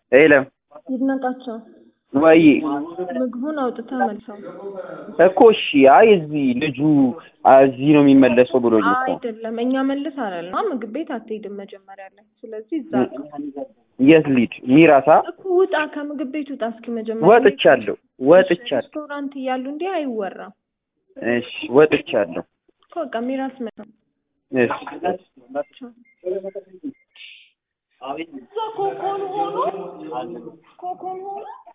የለም ይድነቃቸው ወይ ምግቡን አውጥተህ መልሰው። እኮ እሺ። አይ እዚህ ልጁ አ፣ እዚህ ነው የሚመለሰው ብሎኝ እኮ አይደለም እኛ መልስ አላልንም። አ ምግብ ቤት አትሄድም መጀመሪያ ላይ። ስለዚህ እዛ የት ሊድ ሚራሳ እኮ ውጣ፣ ከምግብ ቤት ውጣ። እስኪ መጀመሪያ ወጥቻለሁ ወጥቻለሁ። ሬስቶራንት እያሉ እንዲህ አይወራም እሺ ወጥቻለሁ። እኮ በቃ ሚራስ መ እሺ እዛ ኮኮን ሆኖ ኮኮን ሆኖ